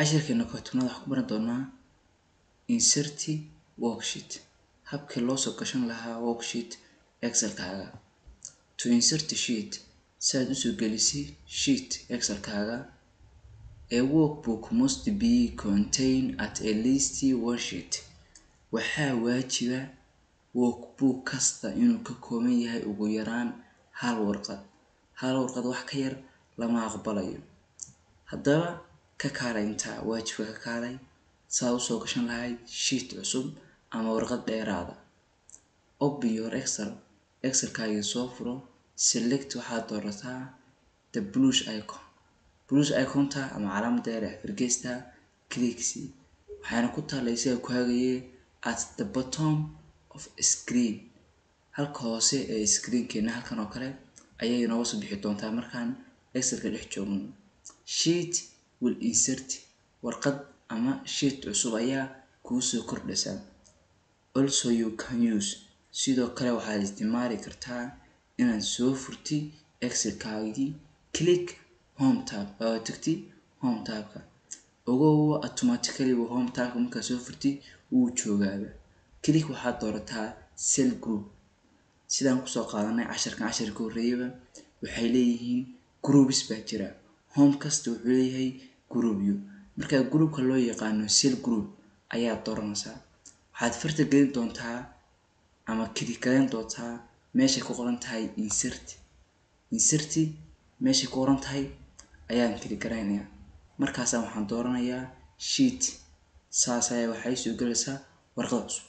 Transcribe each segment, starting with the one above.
cashirkeena kootunaad waxaan ku baran doonaa inserti worksheet habkii loo soo gashan lahaa worksheet excelkaaga to insert a sheet si aad usoo gelisay sheet excelkaaga a workbook must be contained at a least one sheet waxaa waajiba workbook kasta inuu ka kooban yahay ugu yaraan hal warqad hal warqad wax ka yar lama aqbalayo haddaba ka kaalay intaa waajibka ka kaalay saa usoo gashan lahayd sheet cusub ama warqad dheeraada open your excel excelkaagii soo furo select waxaad doorataa the bluish icon bluish iconta ama calaamada yar ee fargeesta clicksy waxaana ku taalay isaga ku hagaye at the bottom of screen halka hoose ee screenkeena halkan oo kale ayay inooga soo bixi doontaa markaan excelka dhex joogno sheet will insert warqad ama sheet cusub ayaa kuu soo kordhaysa also you can use sidoo kale waxaad isticmaali kartaa inaad soo furti excelkaagii click home tab oo tagti home tabka ogow automatically home tabka markaad soo furti wuu joogaaba click waxaad doorataa cell group sidaan kusoo qaadanay casharkan casharka horreeyaba waxay leeyihiin groups baa jira home kasta wuxuu leeyahay groupyo markaa groupka loo yaqaano cell group ayaad dooranaysaa waxaad farta gelin doontaa ama click garan doontaa meeshay ku qoran tahay insert inserti meeshay ku qoran tahay ayaan click garaynayaa markaasaan waxaan dooranayaa sheet saas ayaa waxay soo gelaysaa warqad cusub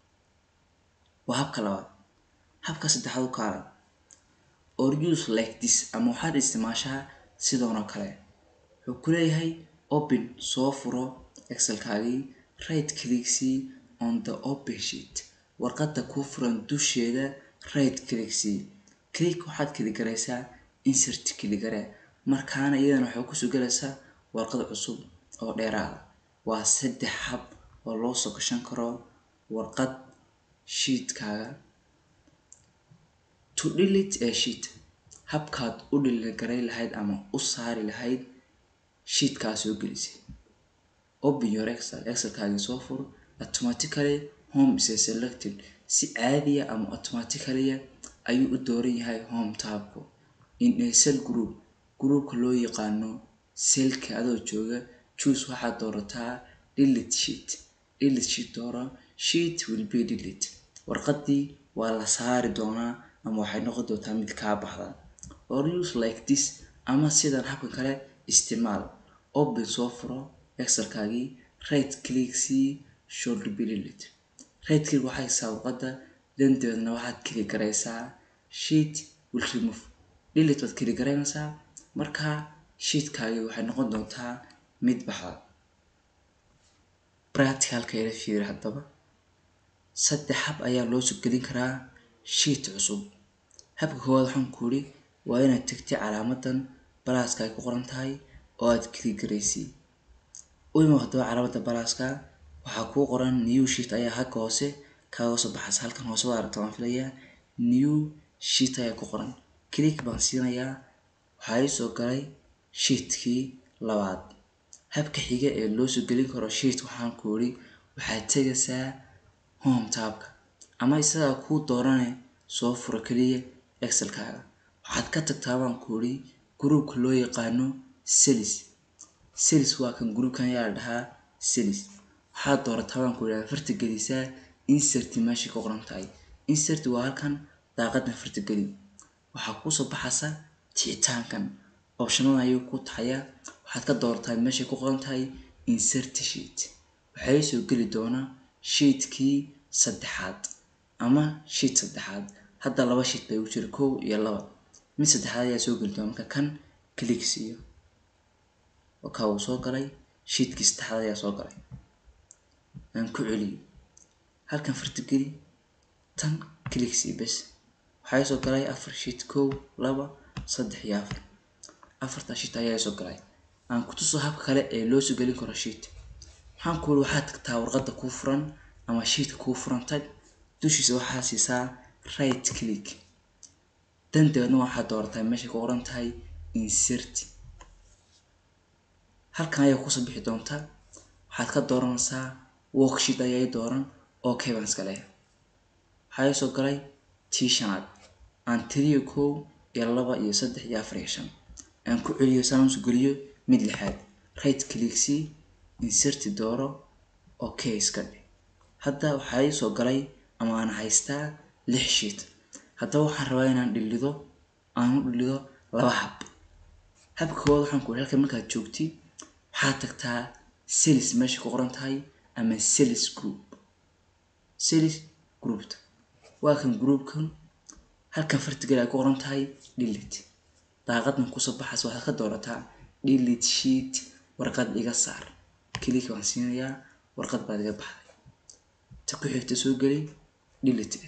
waa habka labaad habka saddexaad u kaalay or use like this ama waxaad isticmaashaa sidoon oo kale wuxuu ku leeyahay open soo furo excelkaagii right clicksy on the open sheet warqadda kuu furan dusheeda right clicksy click waxaad kiligaraysaa insert kiligare markaana iyadana waxay kusoo gelaysaa warqad cusub oo dheeraada waa saddex hab oo loo soo gashan karo warqad sheetkaaga to delete a sheet habkaad u dhiligaray lahayd ama u saari lahayd sheetkaa soo gelisay open your excel excelkaagii soo fur automatically home is selected si caadiya ama automatically ayuu u dooran yahay home tabku in a cell group groupka loo yaqaano cellka adoo jooga choose waxaad doorataa delete sheet delete sheet doora sheet will be delete warqadii waa la saari doonaa ama waxay noqon doontaa mid kaa baxda or use like this ama sidan habkan kale isticmaal open soo furo excelkaagii right click c should be delete right click waxay haysaa warqadda danteedna waxaad kili garaysaa sheet will remove delete baad kili garaynaysaa markaa sheetkaagii waxay noqon doontaa mid baxda practicalka ila fiiri haddaba saddex hab ayaa loo soo gelin karaa sheet cusub habka koowaad waxaan ku yidhi waa inaad tagtay calaamadan balaaska ay ku qoran tahay oo aad kili garaysay u imo haddaba calaamadda balaaska waxaa kuu qoran new sheet ayaa halka hoose kaaga soo baxaysa halkan hoose waa aragta waan filayaa new sheet ayaa ku qoran click baan siinayaa waxaa ii soo galay sheetkii labaad habka xiga ee loo soo gelin karo sheet waxaan ku yidhi waxaad tegaysaa home tabka ama isagaa kuu doorane soo furo keliya excelkaaga waxaad ka tagtaa baan ku yidhi groupka loo yaqaano celis celis waa kan groupkan ayaa la dhahaa celis waxaad doorataa baan ku yidhi farta gelisaa insert meeshay ku qoran tahay insert waa halkan daaqadan farta geli waxaa kuusoo baxaysa ticitaankan optionada ayuu ku taxayaa waxaad ka doorataa meeshay ku qoran tahay insert sheet waxay soo geli doonaa sheetkii saddexaad ama sheet saddexaad hadda laba sheet bay u jira kow iyo laba mid saddexaad ayaa soo geli doona marka kan click siiyo wakaa wuu soo galay sheetkii saddexaad ayaa soo galay aan ku celiyo halkan farta geli tan click sii bes waxaa soo galay afar sheet kow laba saddex iyo afar afarta sheet ayaa soo galay aan ku tuso habka kale ee loo soo gelin karo sheet waxaan ku yidhi waxaad tagtaa warqadda kuu furan ama sheetka kuu furan tag dushiisa waxaa siisaa right click danteedna waxaad doorataa meeshay ku qoran tahay insert halkan ayaa kusoo bixi doonta waxaad ka dooranaysaa worksheet ayaa i dooran okay baan iska leeyahay waxaa ii soo galay tii shanaad aan tiriyo kow iyo laba iyo saddex iyo afar iyo shan aan ku celiyo saan usoo geliyo mid lixaad right click c inserti dooro okay iska dhig hadda waxaa ii soo galay ama aan haystaa lix sheet haddaba waxaan rabaa inaan dhilido aan u dhilido laba hab habka koowaad waxaan ku halkan markaad joogtid waxaad tagtaa sales meesha ku qoran tahay ama sales group sales groupta waa kan groupkan halkan fartigal ay ku qoran tahay delete daaqadna kusoo baxaysa waxaad ka doorataa delete sheet warqad iga saar click waan siinayaa warqad baad iga baxday ta ku xigta soo geli delete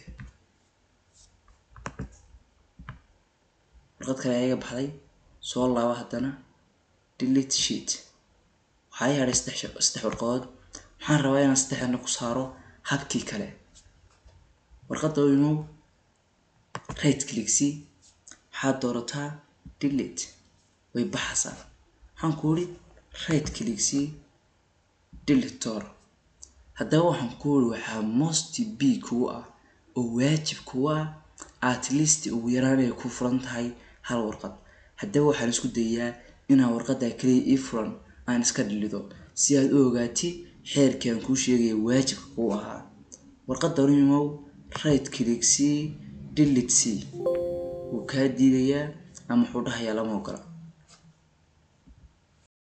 warqad kale ayaa iga baxday soo laaba haddana delete sheet waxaa ii hadhay saddex saddex warqadood waxaan rabaa inaan saddexdana ku saaro habkii kale warqadda imow right click c waxaad doorataa delete way baxaysaa waxaan ku uri right click c delete door haddaba waxaan ku uri waxaa most b kugu ah oo waajib kugu ah at least ugu yaraan ay ku furan tahay hal warqad haddaba waxaan isku dayaa inaan warqadda kaliya ii furan aan iska dhilido si aad u ogaatid xeerkii aan kuu sheegaya waajibka kuu ahaa warqadda unimow right click c delete c wuu kaa diidayaa ama wuxuu dhahayaa lama ogola